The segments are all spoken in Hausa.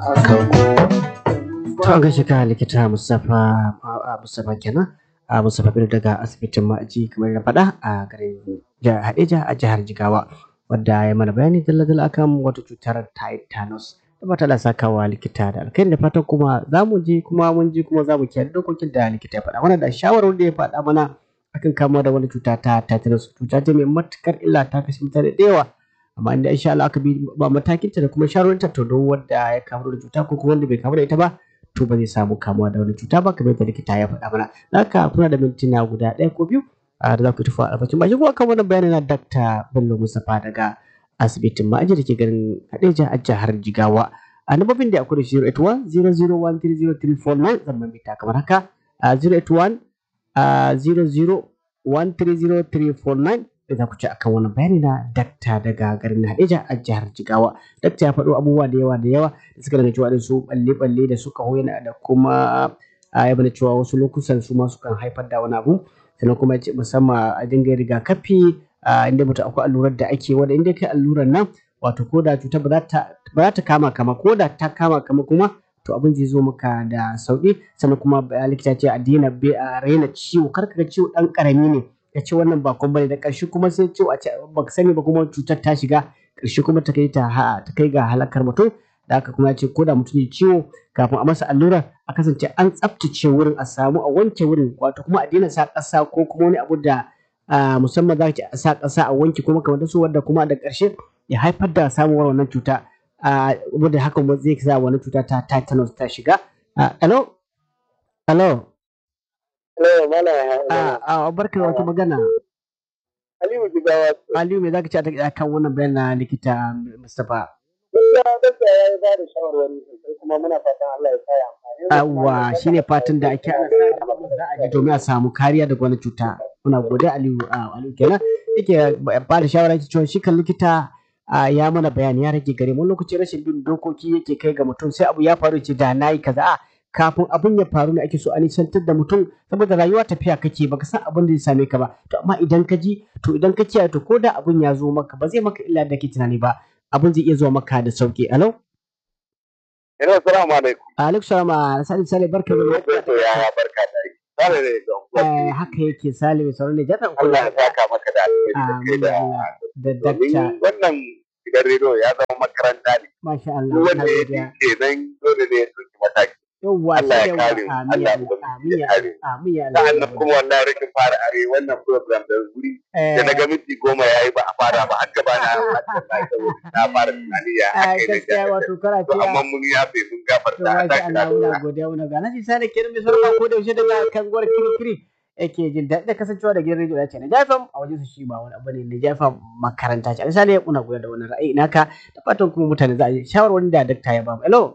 To an gaishe ka likita Mustapha a Mustapha kenan a Mustapha Bello daga asibitin Ma'aji kamar na faɗa a garin jihar Hadeja a jihar Jigawa wadda ya mana bayani dalla-dalla akan wata cutar tetanus da fata da sakawa likita da alkai da fatan kuma za mu je kuma mun je kuma za mu kiyaye dokokin da likita ya faɗa mana da shawarar da ya faɗa mana akan kama da wani cuta ta tetanus cuta ce mai matukar illa ta kashe mutane da yawa amma inda insha Allah aka bi ba matakinta da kuma shawarorinta to don wanda ya kamu da cuta ko kuma wanda bai kamu da ita ba to ba zai samu kamuwa da wani cuta ba kamar yadda likita ya faɗa mana haka kuna da mintuna guda ɗaya ko biyu da za ku tafi albacin ba shi kuma kan wannan bayani na Dr. Bello Mustapha daga asibitin ma'aji da ke garin Hadeja a jihar Jigawa a nambobin da akwai da shi 081 00130349 zan mamita kamar haka 081 00130349 da za ku ci akan wannan bayani na dakta daga garin Hadeja a jihar Jigawa. Dakta ya faɗo abubuwa da yawa da yawa da suka daga cewa da su balle-balle da suka hoyana da kuma ya bada cewa wasu lokutan su ma sukan haifar da wani abu sannan kuma ya ce musamman a dinga rigakafi inda mutum akwai allurar da ake wanda inda kai allurar nan wato ko da cuta ba za ta kama kama ko da ta kama kama kuma to abin zai zo maka da sauki sannan kuma likita ce a daina a raina ciwo kar ka ga ciwo dan karami ne ya ce wannan ba kuma bane da ƙarshe kuma sai ciwo a ce ba ka sani ba kuma cutar ta shiga ƙarshe kuma ta kai ta ta kai ga halakar mutum da haka kuma ya ce ko da mutum ya ciwo kafin a masa allura a kasance an tsaftace wurin a samu a wanke wurin wato kuma a daina sa ƙasa ko kuma wani abu da musamman za ka sa ƙasa a wanke kuma kamar su wanda kuma da ƙarshe ya haifar da samuwar wannan cuta wadda hakan zai sa wani cuta ta tetanus ta shiga hello hello hello mala a barka da wata magana Aliyu Jigawa Aliyu me zaka ce a kan wannan bayan na likita Mustapha gaskiya gaskiya ya ba da shawarwari sosai kuma muna fatan Allah ya sa ya amfani Yawwa shine fatan da ake ana sa za a ji domin a samu kariya daga wani cuta muna gode Aliyu Aliyu kenan yake ba da shawara yake cewa shi kan likita ya mana bayani ya rage gare mu lokaci rashin bin dokoki yake kai ga mutum sai abu ya faru ce da nayi kaza a kafin abin ya faru ne ake so a nisantar da mutum saboda rayuwa tafiya kake baka san abin da zai same ka ba to amma idan ka ji to idan ka kiyaye to ko da abin ya zo maka ba zai maka illa da ke tunani ba abin zai iya zuwa maka da sauki alo Hello, assalamu alaikum. alaikum salam sali sali barka da To ya barka da yi. Sale ne don eh haka yake sali mai sauran ne jatan Allah ya saka maka da alheri da kai da da dakta wannan gidan rediyo ya zama makaranta ne. masha Allah Duk wanda ya ji kenan dole ne ya ɗauki mataki. yawwa Allah ya sai kare yawa mu. amin Allah ya ya amin ya kare mu. amin ya Sa'annan kuma wallahi rikin fara are wannan program da wuri da na ga minti goma ya yi ba a fara ba har gaba na na fara tunani ya a aka yi gaskiya na wato kana to amma mun yafe mun to gafarta a masha tashi Allah muna lafiya. godiya muna ga naji sani kiran mai sauran ko da yaushe daga kan gwar kirkiri yake jin daɗi da kasancewa da gidan rediyo ya ce na jafam a wajen su shi ba wani abu ne na jafam makaranta ce misali muna godiya da wannan ra'ayi naka da fatan kuma mutane za a yi shawarwarin da dakta ya ba mu hello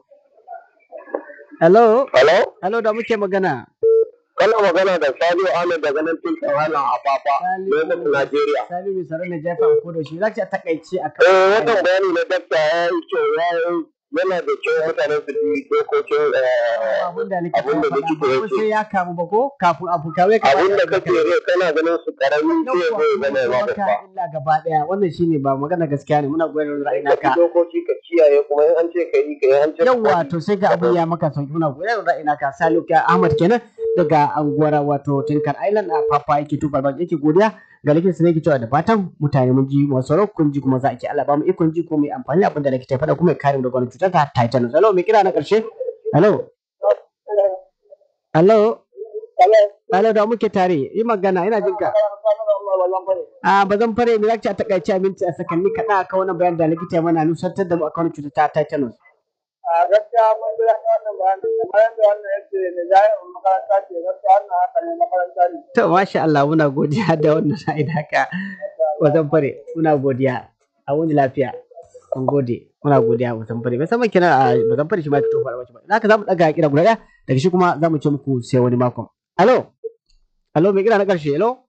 hello Hello? hello da muke magana Kana magana da Saliu Ahmed daga nan tun Kawana a Fafa, Lagos, Najeriya. Sani mai sauran na jafam ko da shi za ki a takaice a Eh, wannan bayani na dakta ya yi kyau ya yi yana da kyau mutane su bi dokokin eh, abin da likita abin da ya likita faɗa ya ba ce. sai ya kamu ba ko kafin abu kawai ka abin da kake rai kana ganin su karami sai ya zai zama ya ba maka babba. illa gaba daya wannan shine ba magana gaskiya ne muna goyon ra'ayi Ka bi naka dokoki ka kiyaye kuma in an ce ka yi ka yi an ce ka yawwa bari. to sai ga abin ya maka sauki muna goyon ra'ayi naka Saluka Ahmad kenan daga anguwar wato Tinkar Island a Papa yake tubar ba yake godiya ga likita sai yake cewa da fatan mutane mun ji masu sauraro kun ji kuma za a ki Allah ba mu ikon ji ko mu yi amfani da abin da likita ya faɗa kuma ya kare mu daga wani cutar ta tetanus hello me kira na ƙarshe hello hello hello da muke tare yi magana ina jin ka a ba zan fare mu zaki a takaice minti a sakanni kaɗan aka wannan bayan da likita ya mana nusantar da mu akan cutar ta tetanus A gaskiya mun ji daɗin wannan bayanin kamar yadda wannan yake ne jami'in makaranta ce gaskiya wannan haka ne makaranta ne. to masha Allah muna godiya da wannan sa'ida haka ba zan fare muna godiya a wani lafiya mun gode muna godiya ba zan fare musamman kina a ba zan fare shi ma fito fara ba haka zamu daga kira guda ɗaya daga shi kuma zamu ce muku sai wani makon alo alo me kira na ƙarshe alo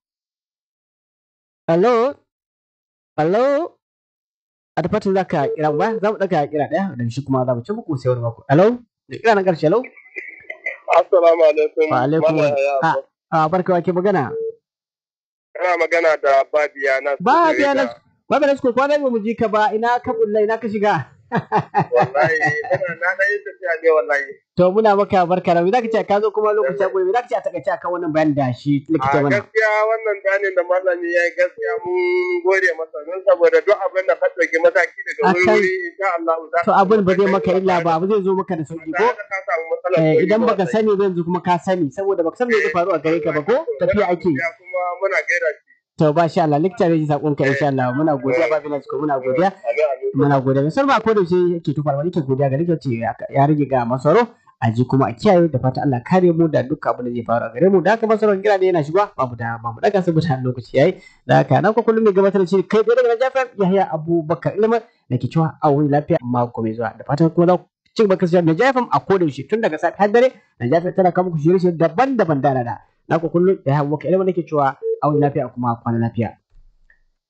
alo alo a da fatan za ka kira ba za mu ɗaga kira ɗaya daga shi kuma za mu ci muku sai wani mako alo da kira na ƙarshe alo Assalamu alaikum. wa alaikum Mala ya a a barka wa ke magana Kana magana da Badiya na ba biya na ba biya na ko kwana ba mu ji ka ba ina ka bulla ina ka shiga Wallahi, ina na ɗan yi tafiya ne wallahi. To muna maka barka da me zaka ce ka zo kuma lokaci ya me zaka ce a takaice akan wannan bayanin da shi likita A mana. gaskiya wannan bayanin da malami ya yi gaskiya mun gode masa don saboda duk abin da ka ɗauki mataki daga Akan- wuri-wuri insha Allah za To abin ba zai maka illa ba abu zai zo maka da sauki ko? ka samu matsalar Eh, koyi idan ba baka wallahi. sani ba yanzu kuma ka sani saboda baka san me zai faru a gare ka ba ko tafiya ake Ya kuma muna gaida shi. to ba sha Allah likita zai ji sakon ka insha Allah muna godiya ba bilas ko muna godiya Amin, amin. muna godiya musamman ko da shi yake tufar wani ke godiya ga likita ce ya rage ga masaro a ji kuma a kiyaye da fata Allah kare mu da duk abin da zai faru a gare mu da haka masaro kira da yana shiga babu da babu daga saboda lokaci yayi da haka na ko kullum mai gabatar da shi kai tsaye daga Jafar Yahya Abubakar Ilma da ke cewa a wani lafiya mako mai zuwa da fatan kuma za ku ci gaba kasance da Jafar a koda yaushe tun daga safe har dare da Jafar tana kawo muku shirye-shirye daban-daban da na da na ku kullum da Yahya Abubakar Ilma da ke cewa a wani lafiya kuma kwana lafiya